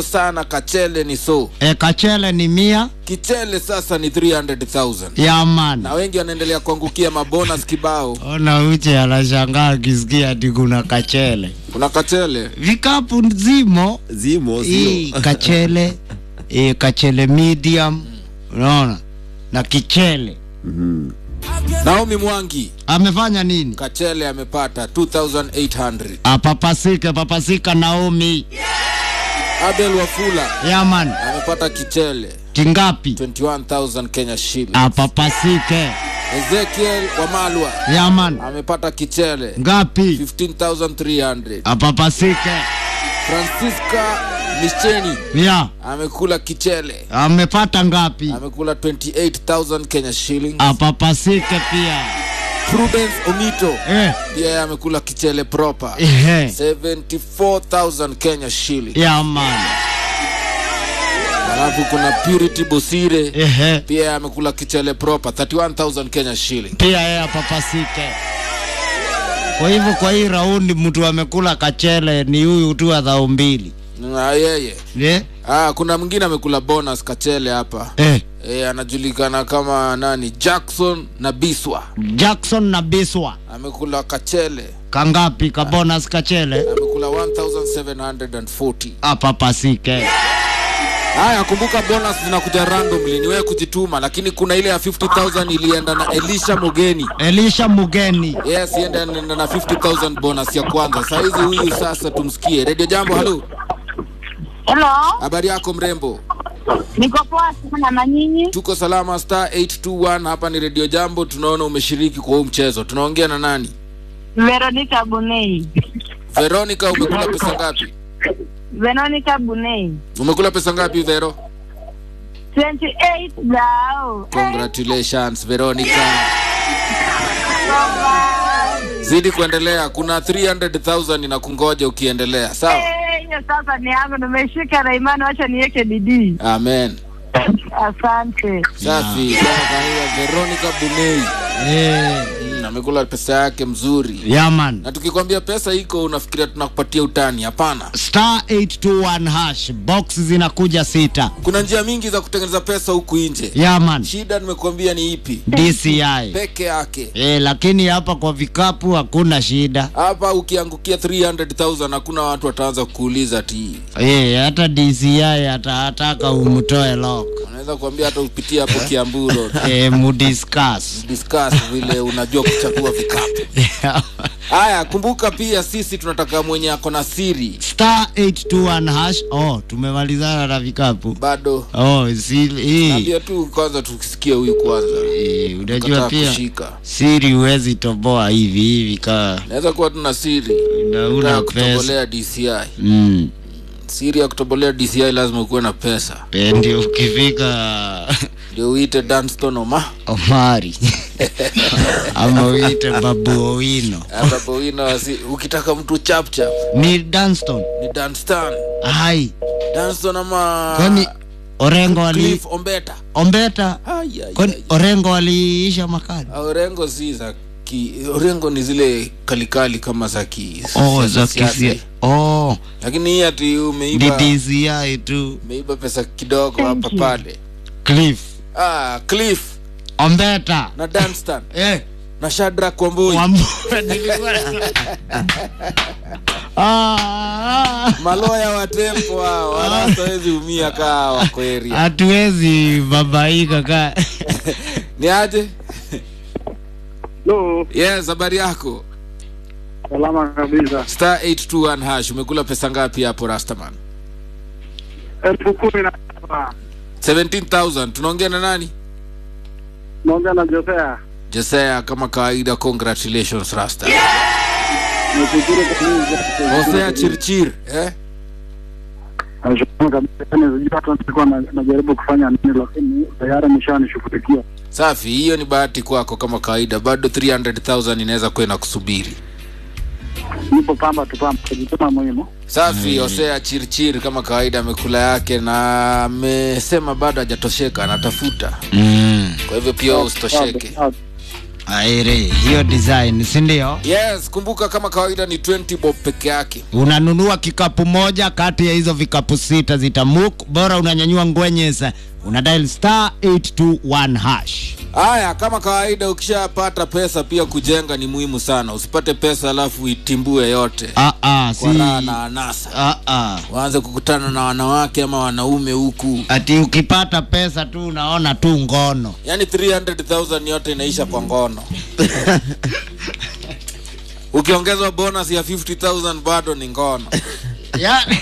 sana kachele ni so e, kachele ni mia kichele sasa ni 300000 ya man na wengi wanaendelea kuangukia mabonus kibao ona uche anashangaa akisikia ati kuna kachele kuna kachele vikapu zimo zimo hii sio kachele hii kachele medium unaona na kichele naomi mwangi amefanya nini kachele amepata 2800 apapasike papasika naomi abel wafula yaman amepata kichele tingapi 21000 kenya shilling apapasike ezekiel wamalwa yaman amepata kichele ngapi 15300 apapasike francisca micheni ya amekula kichele amepata ngapi amekula 28000 kenya shilling apapasike pia prudence omito eh, pia yeye amekula kichele proper ehe 74000 kenya shilling yaman alafu kuna purity bosire ehe pia yeye amekula kichele proper 31000 kenya shilling pia yeye apapasike kwa hivyo kwa hii raundi mtu amekula kachele ni huyu tu wa dhao mbili na yeye eh? ah, kuna mwingine amekula bonus kachele hapa Eh, e, anajulikana kama nani jackson na biswa jackson na biswa amekula kachele kangapi kabonus kachele amekula 1740 apapasike haya kumbuka bonus zinakuja randomly ni wewe kujituma lakini kuna ile ya 50000 ilienda na elisha mogeni elisha mugeni yes ienda na na 50000 bonus ya kwanza saizi huyu sasa tumsikie redio jambo halo Hello, habari yako mrembo niko poa sana na nyinyi? tuko salama star 821 hapa ni redio jambo tunaona umeshiriki kwa huu mchezo tunaongea na nani Veronica Bunei. veronica umekula pesa ngapi Veronica Bunei. umekula pesa ngapi vero 28 dao. congratulations veronica zidi kuendelea kuna 300000 inakungoja ukiendelea sawa Eh, hiyo sasa ni yangu nimeshika na imani, wacha niweke bidii. amen Asante. safi kama kawaida veronica bunei eh, mm, amekula pesa yake mzuri yaman na tukikwambia pesa iko unafikiria tunakupatia utani hapana star 821 hash box zinakuja sita kuna njia mingi za kutengeneza pesa huku nje yaman shida nimekuambia ni ipi dci peke yake eh, lakini hapa kwa vikapu hakuna shida hapa ukiangukia 300000 hakuna watu wataanza kuuliza ti eh, hata dci ataataka umtoe lock unaweza kuambia hata upitie hapo kiambu road eh, mudiscuss discuss vile unajua kuchagua vikapu haya kumbuka pia sisi tunataka mwenye ako na siri star 821 hash oh tumemalizana na vikapu bado oh si, hii naambia tu kwanza tukisikie huyu kwanza eh, unajua Kataa pia kushika siri huwezi toboa hivi hivi kaa naweza kuwa tuna siri na Unataka una pesa kutobolea dci mm. siri ya kutobolea dci lazima ukuwe na pesa Eh, ndio ukifika ndio uite danston oma omari ama uite babu owino ambapo wino wasi ukitaka mtu chapchap ni danston ni danstan hai danston ama kwani orengo ali cliff ombeta ombeta Ai, ai, kwani ai. orengo aliisha makali Ah, orengo si za ki orengo ni zile kalikali kama za ki oh, siasa- za siasa. kisia oh, lakini hii ati ni umeiba DCI tu umeiba pesa kidogo hapa pale cliff ah cliff ombeta na danstan eh, na shadrak wambui Wambura nilikuwa Ah, ah. maloya wa tempo hao wala hawezi umia kaa wako area hatuwezi babaika ka ni aje Hello, yes habari yako salama kabisa. star 821 hash umekula pesa ngapi hapo rastaman elfu kumi na saba 17000 tunaongea na nani naongea na Josea. jesea kama kawaida congratulations rasta Nashukuru kwa Mungu. hosea chirchir eh? Nashukuru kabisa. Yaani sijui hata nilikuwa na- najaribu kufanya nini, lakini tayari nishanishughulikia. safi hiyo ni bahati kwako kama kawaida bado 300000 inaweza kuwa inakusubiri Nipo pamba tu pamba, kujituma muhimu. safi hosea chirchir kama kawaida amekula yake na amesema bado hajatosheka anatafuta mm. kwa hivyo pia usitosheke Sawa, Aire, hiyo design, si ndio? yes kumbuka kama kawaida ni 20 bob peke yake Unanunua kikapu moja kati ya hizo vikapu sita zitamuk, bora unanyanyua ngwenyesa, una dial star 821 hash. haya kama kawaida ukishapata pesa pia kujenga ni muhimu sana usipate pesa alafu itimbue yote Ah ah, si kwa raha na anasa ah ah. waanze kukutana na wanawake ama wanaume huku Ati ukipata pesa tu unaona tu ngono. yaani 300000 yote inaisha kwa ngono ukiongezwa bonus ya 50000 bado ni ngono yani,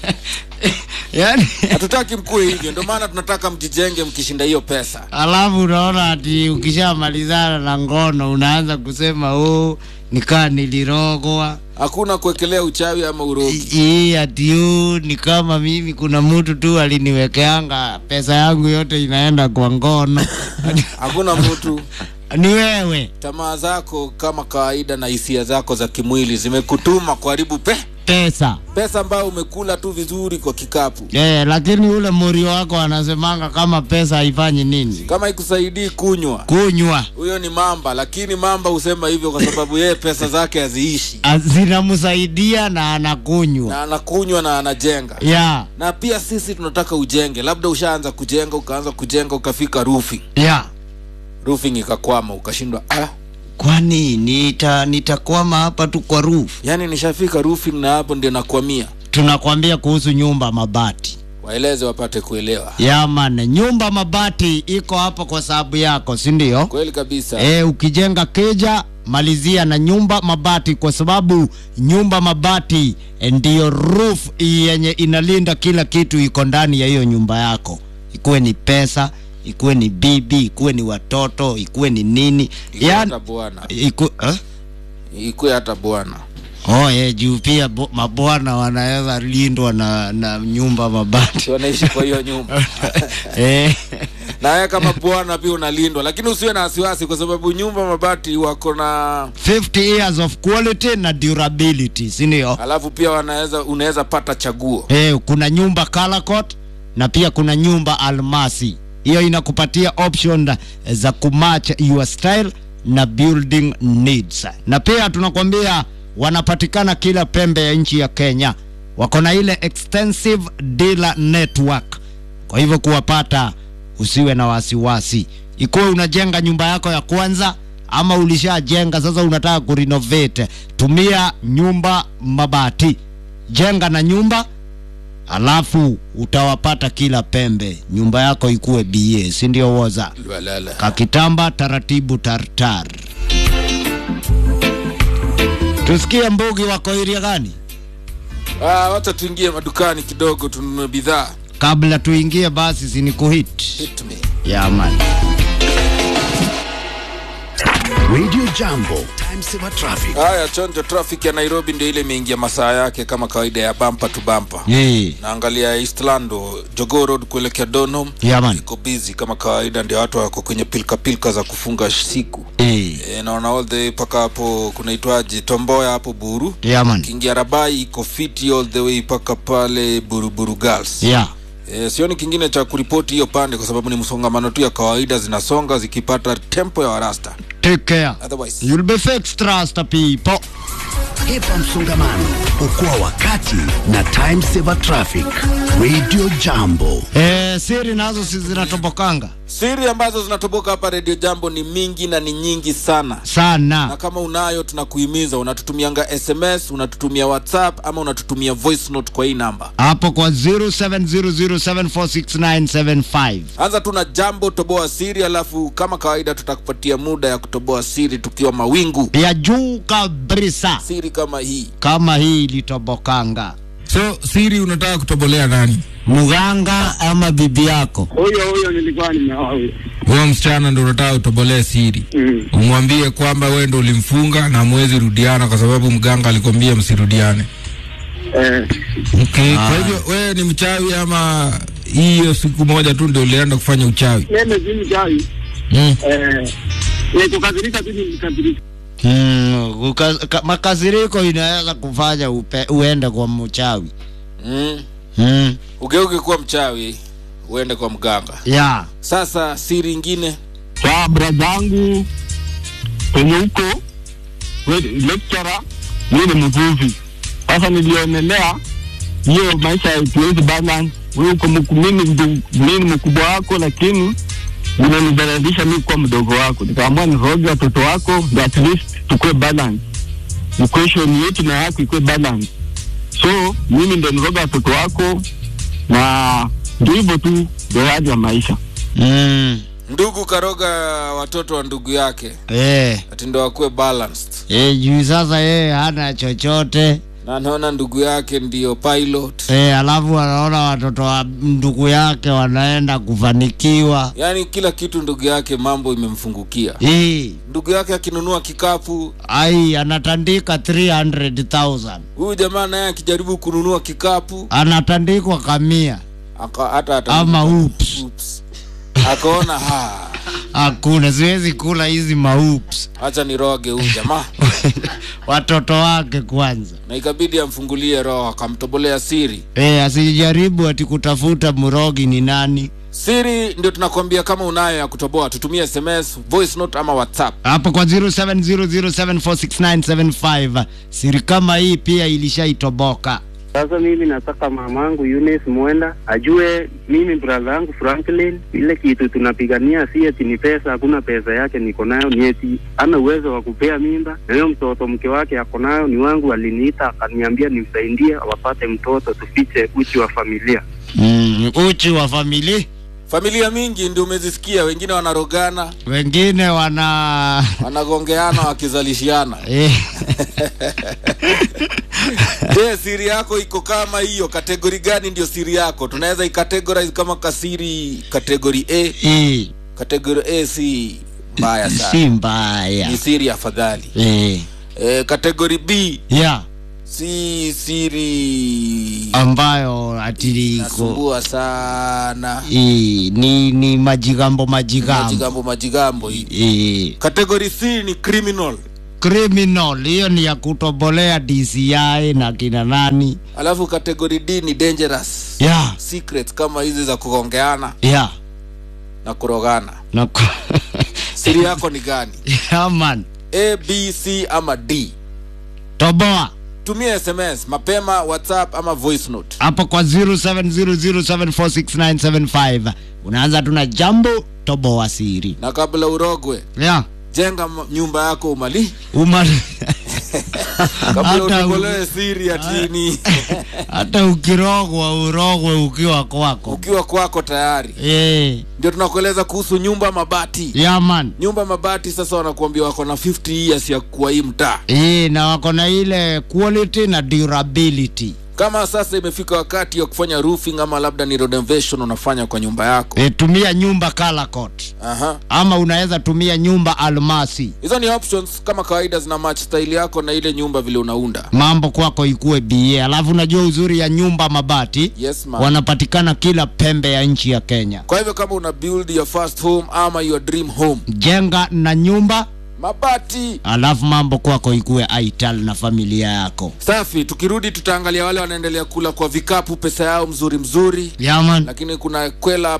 yani hatutaki mkuwe hivyo ndio maana tunataka mjijenge mkishinda hiyo pesa alafu unaona ati ukishamalizana na ngono unaanza kusema oh, nikaa nilirogwa hakuna kuwekelea uchawi ama urogi hii ati huu ni kama mimi kuna mtu tu aliniwekeanga pesa yangu yote inaenda kwa ngono hakuna mtu ni wewe tamaa zako kama kawaida na hisia zako za kimwili zimekutuma kuharibu pe pesa pesa ambayo umekula tu vizuri kwa kikapu eh, lakini ule muri wako anasemanga kama pesa haifanyi nini kama ikusaidii kunywa kunywa huyo ni mamba lakini mamba husema hivyo kwa sababu yeye pesa zake haziishi Ah, zinamsaidia na anakunywa na anakunywa na anajenga ya na pia sisi tunataka ujenge labda ushaanza kujenga ukaanza kujenga ukafika roofing ya roofing ikakwama ukashindwa ah, kwani nita nitakwama hapa tu kwa roof yani nishafika roofing na hapo ndio nakwamia tunakwambia kuhusu nyumba mabati waeleze wapate kuelewa yaman nyumba mabati iko hapo kwa sababu yako si ndio kweli kabisa e, ukijenga keja malizia na nyumba mabati kwa sababu nyumba mabati eh, ndiyo roof yenye inalinda kila kitu iko ndani ya hiyo nyumba yako ikuwe ni pesa ikuwe ni bibi ikuwe ni watoto ikuwe ni nini Ikuwe yani hata bwana iku, eh? ikuwe hata bwana oh, eh, juu pia bo- mabwana wanaweza lindwa na, na nyumba mabati Si wanaishi kwa hiyo nyumba eh. na wewe kama bwana pia unalindwa lakini usiwe na wasiwasi kwa sababu nyumba mabati wako na 50 years of quality na durability si ndio alafu pia wanaweza unaweza pata chaguo Eh, kuna nyumba color coat na pia kuna nyumba almasi. Hiyo inakupatia option za kumatch your style na building needs. Na pia tunakwambia wanapatikana kila pembe ya nchi ya Kenya. Wako na ile extensive dealer network. Kwa hivyo kuwapata usiwe na wasiwasi. Ikuwe unajenga nyumba yako ya kwanza ama ulishajenga sasa unataka kurenovate, tumia nyumba mabati. Jenga na nyumba alafu utawapata kila pembe, nyumba yako ikuwe BA, si ndio? Woza Lwalala. kakitamba taratibu tartar. Tusikie Mbugi wako iria gani Ah, wacha tuingie madukani kidogo tununue bidhaa kabla tuingie, basi sinikuhit Hit me. ya man Radio Jambo, time saver traffic. haya chonjo traffic ya nairobi ndio ile imeingia masaa yake kama kawaida ya bampa tu bampa yeah. naangalia eastlando jogoo road kuelekea donham Yeah, man. iko busy kama kawaida ndio watu wako kwenye pilka pilka za kufunga siku yeah. e, naona all the way mpaka hapo kunaitwaje tomboya hapo buru yeah, man kiingia rabai iko fiti all the way mpaka pale buruburu girls yeah. e, sioni kingine cha kuripoti hiyo pande kwa sababu ni msongamano tu ya kawaida zinasonga zikipata tempo ya warasta Take care. otherwise You'll be fixed, trust people. Hepa msongamano, okoa wakati na time saver traffic. Radio Jambo. Eh, siri nazo si zinatobokanga siri ambazo zinatoboka hapa redio jambo ni mingi na ni nyingi sana na sana. kama unayo tunakuhimiza unatutumianga sms unatutumia whatsapp ama unatutumia voice note kwa hii namba Hapo kwa 0700746975. anza tu na jambo toboa siri alafu kama kawaida tutakupatia muda ya kutoboa siri tukiwa mawingu ya juu kabisa siri kama hii kama hii ilitobokanga. so siri unataka kutobolea nani Mganga ama bibi yako? Huyo huyo nilikuwa nimeoa huyo. huyo msichana ndo unataka utobolee siri Mm. umwambie kwamba wewe ndo ulimfunga na mwezi rudiana kwa sababu mganga alikwambia msirudiane Eh, okay. kwa hivyo wewe ni mchawi ama hiyo siku moja tu ndio ulienda kufanya uchawi mimi si mchawi. mm. Eh, ni kukadhirika tu nilikadhirika. Mm, uka, ka, makasiriko inaweza kufanya upe, uende kwa mchawi. mm. Mm. ugeuke kuwa mchawi uende kwa mganga Yeah. sasa siri ingine Kwa bradhangu penye huko we- lecturer, mi ni mvuvi. Sasa nilionelea hiyo maisha hatuwezi balance. Wewe uko mku- mimi ndu- mimi ni mkubwa wako, lakini unanidhalilisha mi kuwa mdogo wako. Nikaamua niroge watoto wako ndio at least tukue balance, equation yetu na yako ikuwe balance. So mimi ndo niroga watoto wako, na ndio hivyo tu, ndio hali ya maisha. mm. ndugu karoga watoto wa ndugu yake eh. ati ndo akuwe balanced Eh, juu sasa yeye hana chochote na anaona ndugu yake ndiyo pilot eh, alafu anaona watoto wa ndugu yake wanaenda kufanikiwa yaani kila kitu ndugu yake mambo imemfungukia eh, ndugu yake akinunua kikapu ai anatandika 300,000 huyu jamaa naye akijaribu kununua kikapu anatandikwa kamia aka, hata hata ama ups Oops. akaona ha hakuna siwezi kula hizi maups hacha niroge huyu jamaa watoto wake kwanza na ikabidi amfungulie roho akamtobolea siri eh, asijaribu ati kutafuta mrogi ni nani siri ndio tunakwambia kama unayo ya kutoboa tutumie sms voice note ama whatsapp hapo kwa 0700746975 siri kama hii pia ilishaitoboka Sasa mimi nataka mamangu Eunice Mwenda ajue mimi brother yangu Franklin, ile kitu tunapigania si eti ni pesa. Hakuna pesa yake niko nayo, ni eti ana uwezo wa kupea mimba, na hiyo mtoto mke wake ako nayo ni wangu. Aliniita akaniambia nimsaidie wapate mtoto, tufiche uchi wa familia. mm, uchi wa familia familia mingi ndio umezisikia wengine wanarogana wengine wana wanagongeana wakizalishiana eh, je siri yako iko kama hiyo kategori gani ndio siri yako tunaweza icategorize kama kasiri kategori a eh, kategori a si mbaya si sana mbaya ni siri afadhali eh, e, kategori b yeah, si siri ambayo atiliko nasumbua sana eh, ni ni majigambo majigambo majigambo majigambo hii eh, kategori c ni criminal criminal hiyo ni ya kutobolea DCI na kina nani alafu kategori d ni dangerous yeah, secrets kama hizi za kugongeana yeah. na kurogana na ku- siri yako ni gani yeah, man a b c ama d toboa tumia sms mapema whatsapp ama voice note hapo kwa 0700746975 unaanza tuna jambo toboa siri na kabla urogwe yeah. jenga m- nyumba yako umali Uma... kabla hata, utobolewe siri atini hata ukirogwa urogwe ukiwa kwako ukiwa kwako tayari eh, ndio tunakueleza kuhusu nyumba mabati yeah, man nyumba mabati sasa wanakuambia wako na 50 years ya kuwa hii mtaa eh, na wako na ile quality na durability kama sasa imefika wakati wa kufanya roofing ama labda ni renovation unafanya kwa nyumba yako eh, tumia nyumba color coat Aha. ama unaweza tumia nyumba almasi hizo ni options kama kawaida zina match style yako na ile nyumba vile unaunda mambo kwako ikuwe ba alafu unajua uzuri ya nyumba mabati yes man. wanapatikana kila pembe ya nchi ya kenya kwa hivyo kama una build your first home ama your dream home jenga na nyumba mabati alafu mambo kwako ikuwe aital na familia yako safi tukirudi tutaangalia wale wanaendelea kula kwa vikapu pesa yao mzuri mzuri yaman lakini kuna kwela